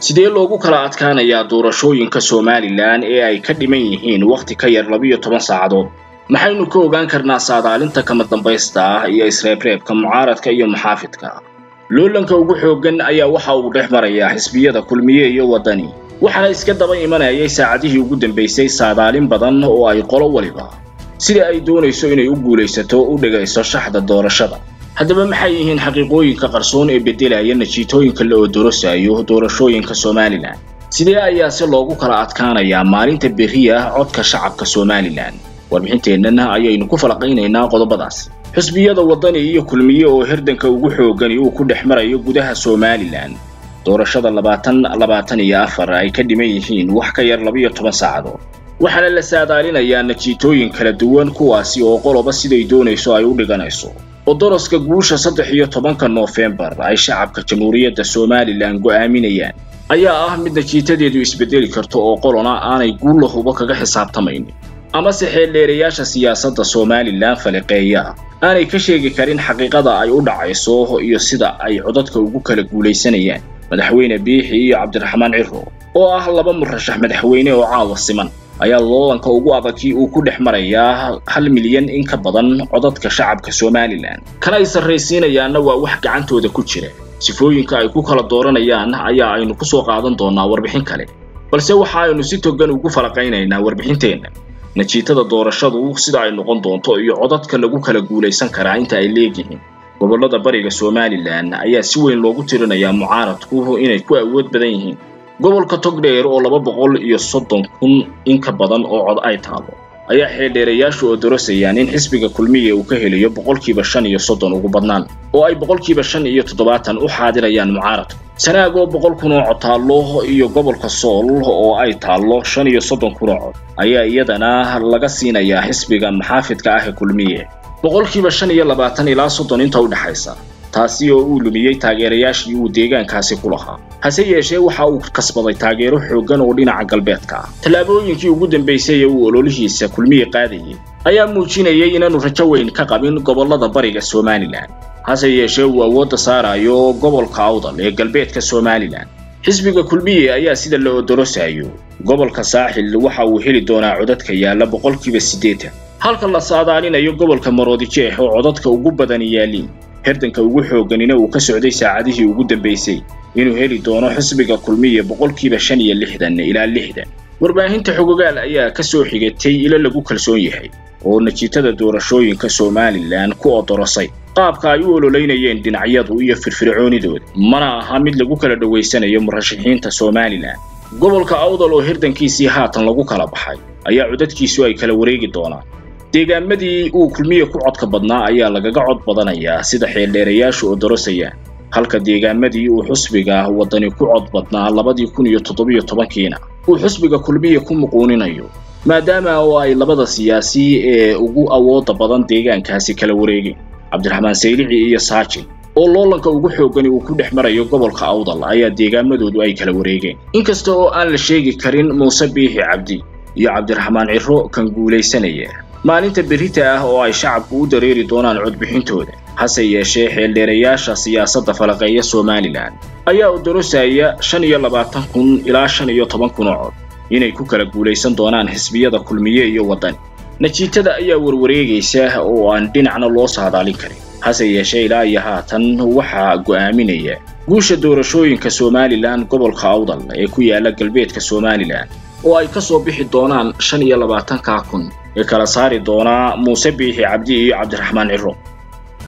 sidee loogu kala adkaanayaa doorashooyinka somalilan ee ay ka dhiman yihiin wakhti ka yar labiyo toban saacadood maxaynu ka ogaan karnaa saadaalinta kama dambaysta ah iyo isreebreebka mucaaradka iyo muxaafidka loolanka ugu xooggan ayaa waxa uu dhex marayaa xisbiyada kulmiye iyo waddani waxaana iska daba imanayay saacadihii ugu dambaysay saadaalin badan oo ay qolo waliba sida ay doonayso inay u guulaysato u dhigayso shaxda doorashada haddaba maxay yihiin xaqiiqooyinka qarsoon ee beddelaya najiitooyinka la odorosayo doorashooyinka somalilan sidee ayaa si loogu kala adkaanayaa maalinta berriya codka shacabka somalilan warbixinteennana ayaynu ku falaqaynaynaa qodobadaas xusbiyada waddani iyo kulmiye oo herdanka ugu xoogani uu ku dhex marayo gudaha somalilan doorashada labaatan labaatan iyo afar ay ka dhiman yihiin wax ka yar labiyo toban saacadood waxaana la saadaalinayaa najiitooyin kala duwan kuwaasi oo qoloba siday doonayso ay u dhiganayso oo doroska guusha saddex iyo tobanka noofembar ay shacabka jamhuuriyadda somalilan go'aaminayaan ayaa ah mid najiitadeedu isbeddeli karto oo qolona aanay guulla hubo kaga xisaabtamaynin amase xeeldheerayaasha siyaasadda somalilan faliqeeya aanay ka sheegi karin xaqiiqada ay u dhacayso iyo sida ay codadka ugu kala guulaysanayaan madaxweyne biixi iyo cabdiraxmaan ciro oo ah laba murashax madaxweyne oo caawa siman ayaa loolanka ugu adagkii uu ku dhex marayaa hal milyan in ka badan codadka shacabka somalilan kana ay sarraysiinayaanna waa wax gacantooda ku jira sifooyinka ay ku kala dooranayaan ayaa aynu ku soo qaadan doonaa warbixin kale balse waxa aynu si togan ugu falaqaynaynaa warbixinteenna najiitada doorashadu sida ay noqon doonto iyo codadka lagu kala guulaysan karaa inta ay leegyihiin gobollada bariga somalilan ayaa si weyn loogu tirinayaa mucaaradku inay ku awood badan yihiin gobolka togdheer oo laba boqol iyo soddon kun in ka badan oo cod ay taalo ayaa xeeldheerayaashu oo dorosayaan in xisbiga kulmiya uu ka helayo boqolkiiba shan iyo soddon ugu badnaan oo ay boqolkiiba shan iyo toddobaatan u xaadirayaan mucaaradku sanaag oo boqol kun oo cod taallo iyo gobolka sool oo ay taallo shan iyo soddon kun oo cod ayaa iyadana laga siinayaa xisbiga maxaafidka ah ee kulmiye boqolkiiba shan iyo labaatan ilaa soddon inta u dhexaysa taasi oo uu lumiyey taageerayaashii uu deegaankaasi ku lahaa hase yeeshee waxa uu kasbaday taageero xooggan oo dhinaca galbeedka ah tallaabooyinkii ugu dambaysay ee uu ololihiisa kulmiye qaadayay ayaa muujinayay inaanu rajo weyn ka qabin gobollada bariga somalilan hase yeeshee uu awoodda saarayo gobolka awdal ee galbeedka somalilan xisbiga kulmiye ayaa sida la odorosayo gobolka saaxil waxa uu heli doonaa codadka yaalla boqolkiiba siddeetan halka la saadaalinayo gobolka maroodijeex oo codadka ugu badan yaaliin herdanka ugu xoogganina uu ka socday saacadihii ugu dambaysay inuu heli doono xisbiga kulmiya boqolkiiba shan iyo lixdan ilaa lixdan warbaahinta xogogaal ayaa ka soo xigatay ilo lagu kalsoon yahay oo najiitada doorashooyinka somalilan ku odorosay qaabka ay u ololeynayeen dhinacyadu iyo firfircoonidooda mana aha mid lagu kala dhowaysanayo murashaxiinta somalilan gobolka awdal oo herdankiisii haatan lagu kala baxay ayaa codadkiisu ay kala wareegi doonaan deegaamadii uu kulmiye ku codka badnaa ayaa lagaga cod badanayaa sida xeeldheerayaashu oo dorosayaan halka deegaamadii uu xusbiga waddani ku cod badnaa labadii kun iyo toddobiyo tobankiina uu xusbiga kulmiye ku muquuninayo maadaama oo ay labada siyaasi ee ugu awoodda badan deegaankaasi kala wareegeen cabdiraxmaan saylici iyo saajin oo loolanka ugu xooggani uu ku dhex marayo gobolka awdal ayaa deegaamadoodu ay kala wareegeen inkasta oo aan la sheegi karin muuse biixi cabdi iyo cabdiraxmaan ciro kan guulaysanaya maalinta berrita ah oo ay shacabku u dareeri doonaan codbixintooda hase yeeshee xeeldheerayaasha siyaasadda falaqeeya somalilan ayaa odorosaya shan iyo labaatan kun ilaa shan iyo toban kun oo cod inay ku kala guulaysan doonaan xisbiyada kulmiye iyo waddani najiitada ayaa warwareegaysa oo aan dhinacna loo saadaalin karin hase yeeshee ilaa iyo haatan waxaa go'aaminaya guusha doorashooyinka somalilan gobolka awdal ee ku yaala galbeedka somalilan oo ay ka soo bixi doonaan shan iyo labaatanka kun ee kala saari doonaa muuse biixi cabdi iyo cabdiraxmaan ciro